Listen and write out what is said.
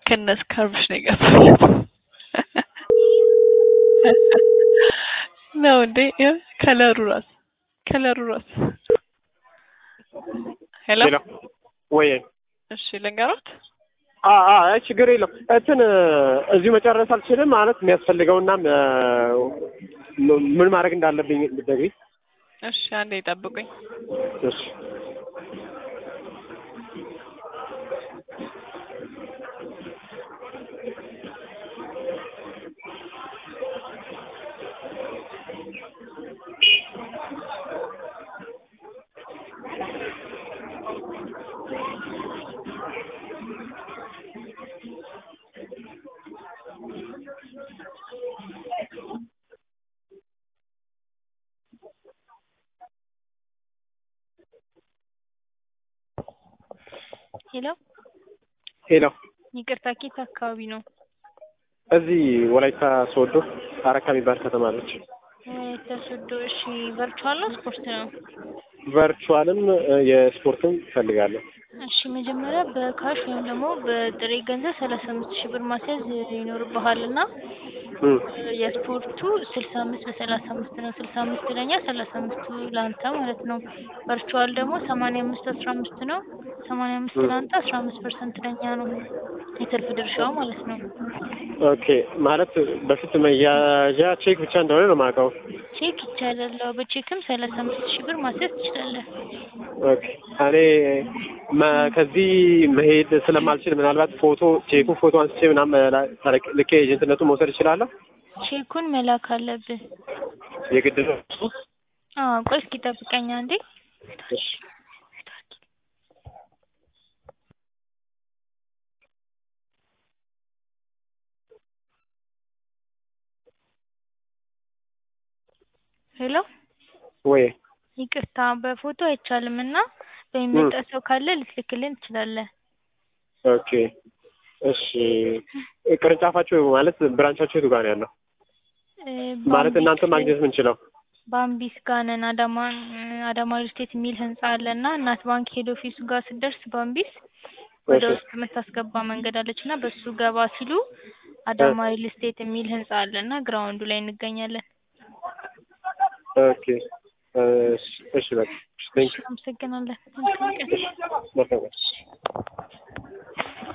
ከነ ስካርፍሽ ነው የገባለት ነው እንዴ? ይኸው ከለሩ ራሱ ከለሩ ራሱ ሄሎ ሄሎ ወይ እሺ ልንገሮት አ አ አይ ችግር የለም እንትን እዚሁ መጨረስ አልችልም ማለት የሚያስፈልገውና ምን ማድረግ እንዳለብኝ ብትነግሪኝ እሺ አንዴ ይጠብቁኝ እሺ ሄሎ ሄሎ ይቅርታ ኬት አካባቢ ነው? እዚህ ወላይታ ሶዶ አረካ የሚባል ከተማ አለች። ወላይታ ሶዶ። እሺ ቨርቹዋል ነው ስፖርት ነው? ቨርቹዋልም የስፖርትም እፈልጋለሁ። እሺ መጀመሪያ በካሽ ወይም ደግሞ በጥሬ ገንዘብ ሰላሳ አምስት ሺህ ብር ማስያዝ ይኖርብሃል እና እም፣ የስፖርቱ ስልሳ አምስት በሰላሳ አምስት ነው። ስልሳ አምስት ለኛ ሰላሳ አምስቱ ለአንተ ማለት ነው። ቨርቹዋል ደግሞ ሰማንያ አምስት አስራ አምስት ነው። ሰማንያ አምስት ለአንተ አስራ አምስት ፐርሰንት ለኛ ነው የትርፍ ድርሻው ማለት ነው። ኦኬ ማለት በፊት መያዣ ቼክ ብቻ እንደሆነ ነው የማውቀው። ቼክ ይቻላል። አዎ፣ በቼክም ሰላሳ አምስት ሺህ ብር ማስያዝ ትችላለህ። ኦኬ እኔ መ- ከዚህ መሄድ ስለማልችል ምናልባት ፎቶ ቼኩ ፎቶ አንስቼ ምናምን መላ- ልኬ ኤጀንትነቱን መውሰድ እችላለሁ? ቼኩን መላክ አለብህ። የግድ ነው? አዎ፣ ቆይ እስኪ ጠብቀኝ አንዴ። እሺ ሄሎ ወይ ይቅርታ በፎቶ አይቻልም እና በሚመጣ ሰው ካለ ልትልክልን ትችላለህ። ኦኬ እሺ ቅርንጫፋችሁ ማለት ብራንቻችሁ የቱ ጋር ነው ያለው? እ ማለት ባምቢስ- እናንተ ማግኘት የምንችለው ባምቢስ ጋር ነን። አዳማ አዳማ ሪል ስቴት የሚል ህንጻ አለ እና እናት ባንክ ሄድ ኦፊሱ ጋር ስትደርስ ባምቢስ ወደ እሺ። ውስጥ የምታስገባ መንገድ አለች እና በሱ ገባ ሲሉ አዳማ ሪል ስቴት የሚል ህንጻ አለ እና ግራውንዱ ላይ እንገኛለን። ኦኬ እሺ እሺ በቃ ቴንክ አመሰግናለን። መልካም ቀን። ዩ